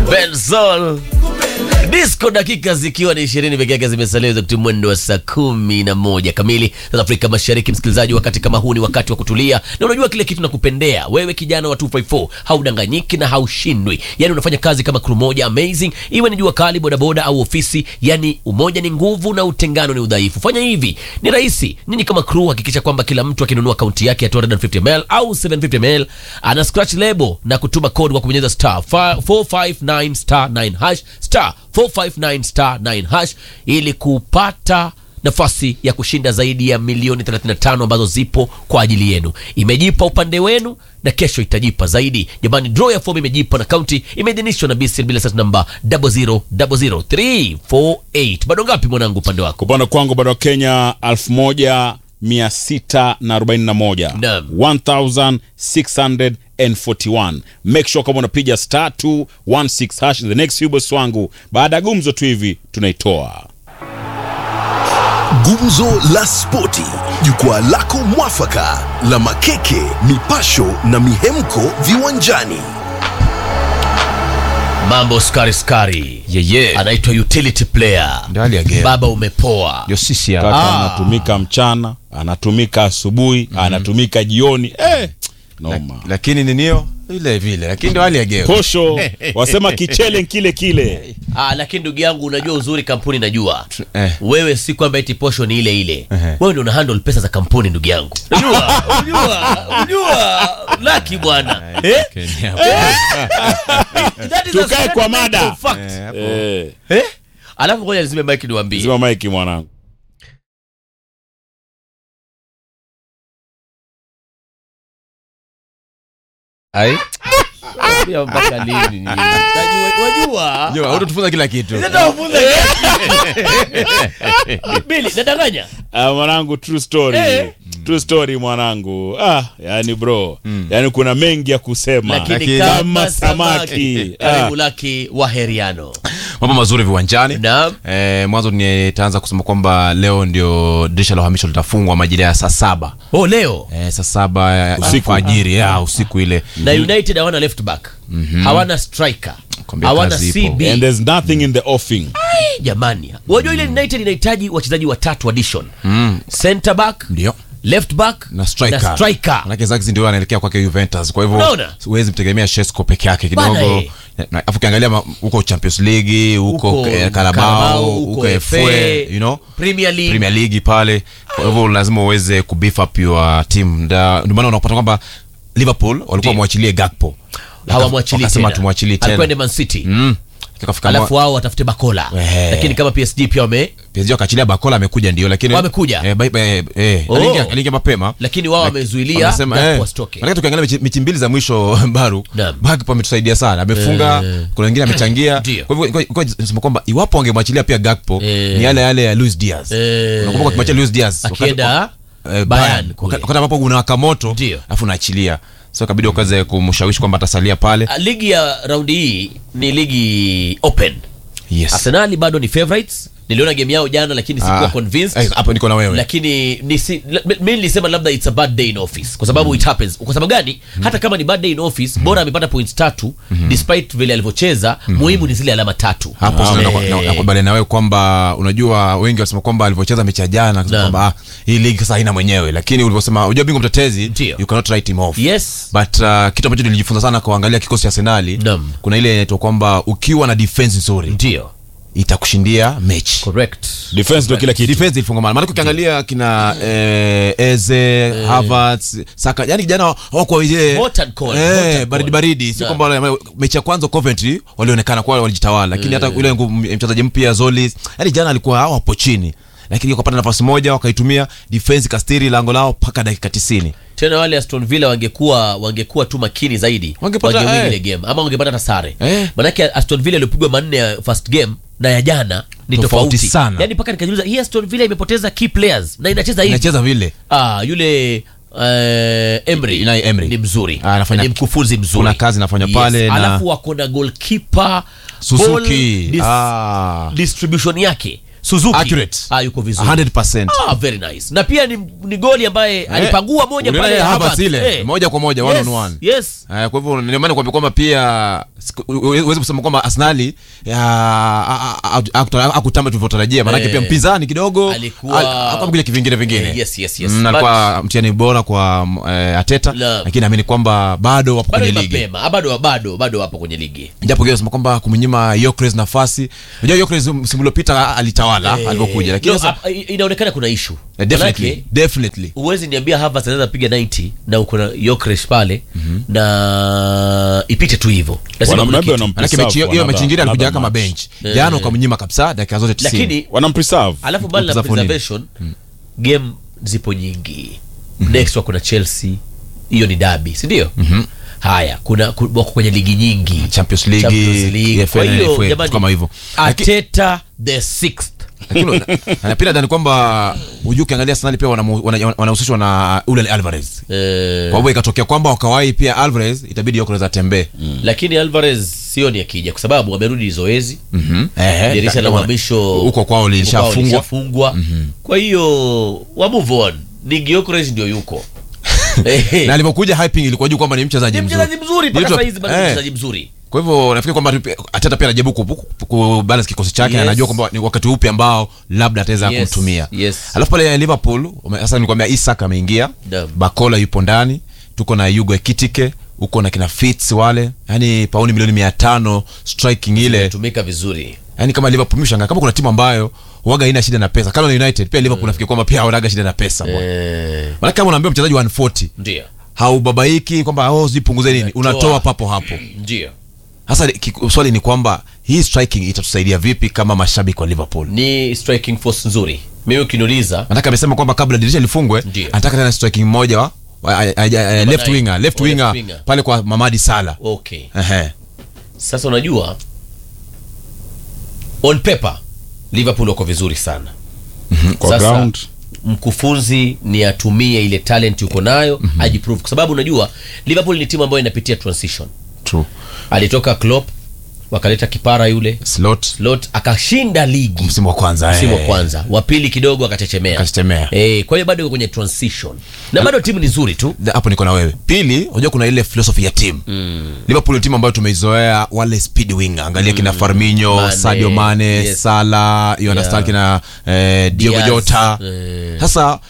Benzol disco, dakika zikiwa ni ishirini peke yake zimesalia za kutimia mwendo wa saa kumi na moja kamili za Afrika Mashariki. Msikilizaji, wakati kama huu ni wakati wa kutulia, na unajua kile kitu nakupendea wewe, kijana wa 254 haudanganyiki na haushindwi. Yani unafanya kazi kama crew moja amazing, iwe ni jua kali, bodaboda au ofisi. Yani umoja ni nguvu na utengano ni udhaifu. Fanya hivi, ni rahisi. Nyinyi kama crew, hakikisha kwamba kila mtu akinunua akaunti yake ya 250ml au 750ml ana scratch label na kutuma code kwa kubonyeza star 459 star 9 hash star 459 star 9 hash ili kupata nafasi ya kushinda zaidi ya milioni 35 ambazo zipo kwa ajili yenu. Imejipa upande wenu na kesho itajipa zaidi. Jamani, draw ya fomu imejipa na kaunti imeidhinishwa na BCL bila sasa namba 0000348. Bado ngapi mwanangu upande wako? Upande kwangu bado Kenya 1641 Naam. 1641 make sure kama unapiga star 216 hash the next few boss wangu baada ya gumzo tu hivi tunaitoa Gumzo la Spoti, jukwaa lako mwafaka la makeke, mipasho na mihemko viwanjani. Mambo skari skari. Yeye. Anaitwa utility player. Ndio hali ya game. Baba umepoa. Ndio sisi kaka hapa. anatumika mchana anatumika asubuhi anatumika jioni eh, noma Lakini ninio vile vile. Lakini ndio hali ya game. posho wasema kichele kile kile Ah, lakini ndugu yangu unajua uzuri kampuni najua. Eh. Wewe si kwamba eti posho ni ile ile. Ehe. Wewe ndio una handle pesa za kampuni ndugu yangu. Unajua? Unajua? Unajua? Laki bwana. Eh? Kenya. That is a Tukae kwa mada. fundamental fact. Eh, hapo. eh, Eh? Alafu ngoja nizime mic niwaambie. zima maiki mwanangu Ai. Pia mpaka lini nyinyi? Unajua- Unajua? Ndio, hutatufunza kila kitu. Bili, nadanganya. Ah, mwanangu true story Eh. true story mwanangu ah, yani bro yani kuna mengi ya kusema Lakini Lakini kama kama samaki. samaki. Karibu Ah. laki wa heriano. Mambo mazuri viwanjani. Naam. Eh, mwanzo nitaanza kusema kwamba leo ndio dirisha la uhamisho litafungwa majira ya saa saba. Oh, leo. Eh, saa saba ya Usiku. alfajiri ya usiku ile. na united hawana left back hawana striker Kwambia hawana kazi ipo. cb and there's nothing in the offing jamani wajua ile united inahitaji wachezaji watatu addition center back Ndio. left back na striker. na striker. Manake Zaxi ndio anaelekea kwake Juventus. Kwa hivyo Unaona? huwezi mtegemea Shesko peke yake Bana, kidogo. eh. Na afu ukiangalia ma- huko Champions League, huko Huko eh, Carabao, Carabao, huko huko FA, FA, you know? Premier League. Premier League pale. Kwa hivyo lazima uweze kubeef up your team. Nda- Ndio maana unapata kwamba Liverpool walikuwa Ndio. wamwachilie Gakpo. hawamwachili Wakasema tena. tumwachilie tena. Alikwenda Man City Mm. Ikafika alafu wao watafute bakola Ehe. lakini kama psg pia wame PSG wakaachilia Bakola amekuja ndio lakini Wamekuja? eh, bai- bai- eh, Oh. aliingia aliingia mapema lakini wao wamezuilia Wamesema, Gakpo eh, wasitoke. manake tukiangalia mechi, mechi mbili za mwisho baru Naam. Gakpo ametusaidia sana amefunga kuna wengine amechangia Ndio. kwa hivyo kwa- kwa- nasema kwamba iwapo wangemwachilia pia Gakpo Eh. ni yale yale ya Luis Diaz Eh. unakumbuka ukimwachia Luis Diaz wakati- Akienda eh, Bayern Bayern kule. wakati ambapo unawaka moto Ndio. alafu unaachilia so kabidi ukaweze kumshawishi kwamba atasalia pale Ah, ligi ya raundi hii ni ligi open yes arsenali bado ni favorites niliona game yao jana lakini sikuwa Ah, convinced eh, hapo niko na wewe lakini nisi, la- mi nilisema labda it's a bad day in office kwa sababu it happens kwa sababu gani hata kama ni bad day in office bora amepata points tatu despite vile alivyocheza muhimu ni zile alama tatu hapo sasa Eh, nakubali na, nakubaliana na wewe kwamba unajua wengi wanasema kwamba alivyocheza mechi ya jana akasema Naam. kwamba ah, hii ligi sasa haina mwenyewe lakini ulivyosema unajua bingwa mtetezi Ndio. you cannot write him off yes but uh, kitu ambacho nilijifunza sana kuangalia kikosi cha Arsenali Naam. kuna ile inaitwa kwamba ukiwa na defense nzuri ndio itakushindia mechi correct defense ndio kila kitu defense ilifungamana maana ukiangalia kina eh, Eze Havertz Saka yani jana hawakuwa ile Hot and cold, hot and eh cold. baridi baridi sio Naam. kwamba wale- mechi ya kwanza Coventry walionekana kwa walijitawala lakini hata yule ngu- mchezaji mpya Zolis yani jana alikuwa hawapo chini lakini wakapata nafasi moja wakaitumia defense kastiri lango lao mpaka dakika 90 tena wale aston villa wangekuwa wangekuwa tu makini zaidi Wangepata, wangewin eh. ile game ama wangepata hata sare Eh. manake aston villa iliyopigwa manne ya first game na ya jana ni Tofauti tofauti sana. yani mpaka nikajiuliza hii aston villa imepoteza key players na inacheza hivi inacheza vile ah, yule uh, Emery, Unai Emery. ni mzuri Ah, anafanya- ni mkufunzi mzuri kuna kazi anafanya pale na- alafu wako na goalkeeper Suzuki ball dis- ah. distribution yake Suzuki Accurate. ah, yuko vizuri 100%. ah, very nice na pia ni, ni goli ambaye alipangua moja Uliona pale ile Havertz Havertz. ile, Eh. moja kwa moja, one yes, on one. yes Eh, kwa hivyo ndio maana kwamba kwamba pia siku- huwezi kusema kwamba Arsenali akutamba tulivyotarajia, maanake Eh. pia mpinzani kidogo Alikuwa- al- hakuwa vile kivingine vingine. Eh, yes, yes, yes. Mm, alikuwa mtihani bora kwa eh, Ateta, Naam. lakini naamini kwamba bado wapo bado kwenye ni ligi mapema Ah, bado bado bado wapo kwenye ligi japo kile nasema kwamba kumnyima Gyökeres nafasi. Unajua Gyökeres msimu uliopita alitawala Eh, alipokuja, lakini no, sasa ah, inaonekana kuna issue eh, definitely Manake, definitely huwezi niambia Havertz anaweza piga 90 na uko na Gyökeres pale na ipite tu hivyo lazima Wana- kuna maybe kitu. wanam- Manake mechi hiyo hiyo Another- mechi nyingine alikuja another kama match. bench. Jana ukamnyima kabisa dakika zote 90. lakini wanampreserve alafu mbali na Kupreserve nini? preservation game zipo nyingi next wako na Chelsea hiyo ni dabi si ndio haya kuna ku- wako kwenye ligi nyingi Champions League, Champions League. EFL Kwa na hiyo FA, jamani, kama hivyo. Arteta the sixth Lakini na- na pia nadhani kwamba hujui ukiangalia Arsenal pia wanamu- wana- wanahusishwa na ule Alvarez. eh, Kwa hivyo ikatokea kwamba wakawai pia Alvarez itabidi Gyökeres atembee. lakini Alvarez sioni akija kwa sababu amerudi zoezi Eh, dirisha la kama- uhamisho huko kwao lilishafungwa. lilishafungwa. kwa hiyo wa move on ni Gyökeres ndio yuko Eh, Na alipokuja hyping ilikuwa juu kwamba ni mchezaji ni mzuri. mchezaji mzuri mpaka Nilitwa- saa hizi bado ni eh, mchezaji mzuri Kwa hivyo nafikiri kwamba tu- Arteta pia anajaribu ku- ku- ku balance kikosi chake Yes. anajua kwamba ni wakati upi ambao labda ataweza Yes, kumtumia. yes. Alafu pale Liverpool ume- sasa nikwambia Isak ameingia, Naam. Bakola yupo ndani, tuko na Hugo Ekitike, uko na kina Fitz wale, yani pauni milioni mia tano striking ile tumika vizuri yani kama Liverpool mshanga kama kuna timu ambayo huaga haina shida na pesa kama United pia Liverpool nafikiri kwamba pia hawanaga shida na pesa bwana. eh, Maana kama unaambia mchezaji 140 ndio haubabaiki kwamba oh zipunguze nini Unatoa. unatoa papo hapo. ndio Sasa ki- swali ni kwamba hii striking itatusaidia vipi kama mashabiki wa Liverpool? ni striking force nzuri mimi ukiniuliza Nataka amesema kwamba kabla dirisha lifungwe Ndio. anataka tena striking mmoja wa wa- a- a- a- left nine. winger, left Oh, left winger winger. pale kwa Mamadi Sala. okay Ehe. sasa unajua on paper liverpool wako vizuri sana kwa Sasa- ground mkufunzi ni atumie ile talent yuko nayo ajiprove kwa sababu unajua liverpool ni timu ambayo inapitia transition True. alitoka Klopp wakaleta kipara yule Slot Slot akashinda ligi msimu wa kwanza. msimu wa eh. kwanza wa pili kidogo akachechemea Akachechemea. eh, kwa hiyo bado iko kwenye transition na bado timu ni nzuri tu Da- hapo niko na wewe pili unajua kuna ile philosophy ya timu liverpool ni timu ambayo tumeizoea wale speed winger angalia kina farminho Mane, sadio mane yes. sala you understand Yeah. kina eh, diogo Diaz, jota eh. sasa